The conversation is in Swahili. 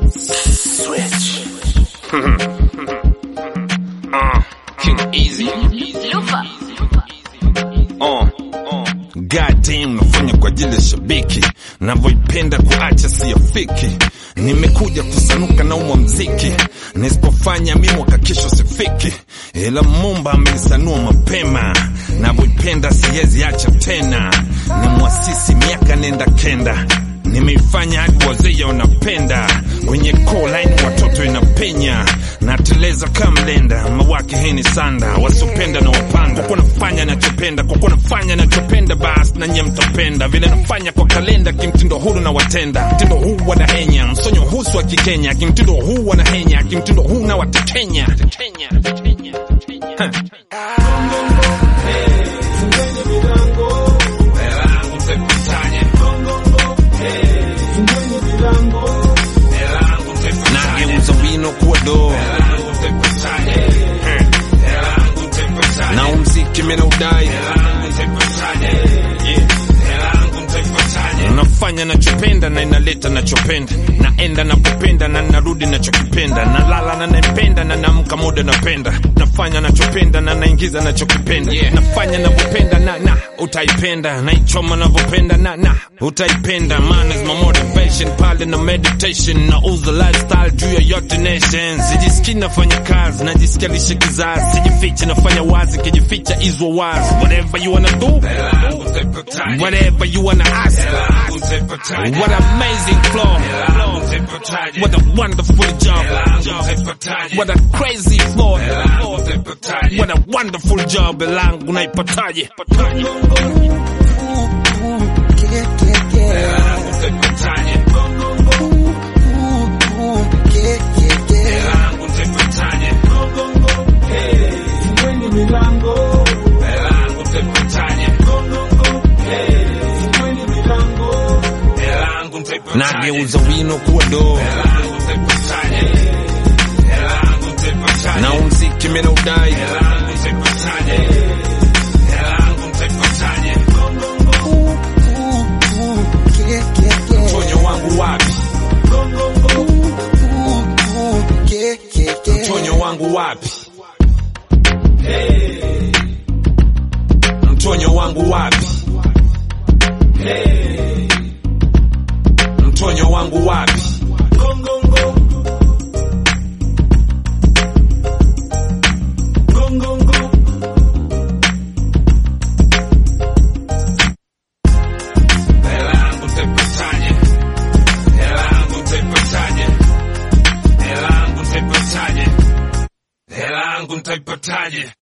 Switch. uh, King Easy. Uh, uh. Goddamn, nafanya kwa ajili ya shabiki, navyoipenda kuacha siyafiki. Nimekuja kusanuka na umwa mziki, nisipofanya mi mwaka kesho sifiki, ila Mumba amenisanua mapema, navyoipenda siwezi acha tena. Ni mwasisi miaka nenda kenda nimeifanya hadi wazee wanapenda kwenye line watoto inapenya nateleza kamlenda mawake heni sanda wasiopenda na wapanda kwa nafanya nachopenda kwa kuwa nafanya nachopenda basi na nyie mtapenda vile nafanya kwa kalenda kimtindo huru na watenda mtindo huu wanahenya msonyo husu wa kikenya kimtindo huu wanahenya kimtindo huu na watekenya huh. nageuza wino kuwa doo na umziki mina udai nafanya nachopenda na inaleta nachopenda naenda napopenda na narudi nachokipenda nalala na naipenda na namka muda napenda nafanya nachopenda na naingiza nachokipenda nafanya navyopenda na na utaipenda naichoma navyopenda na na utaipenda man is my motivation pale na meditation na uza lifestyle juu ya yote nation sijisikii nafanya kazi najisikia lishe kizazi sijifiche nafanya wazi kijificha izwa wazi whatever you wanna do whatever you wanna ask what amazing flow what a wonderful job what a crazy flow what a wonderful job langu naipataje nageuza wino kuwa doo na umziki mina udai mtonyo wangu wapi mtonyo wangu wapi mtonyo wangu wapi mtonyo wangu wapi Hela yangu nitaipataje?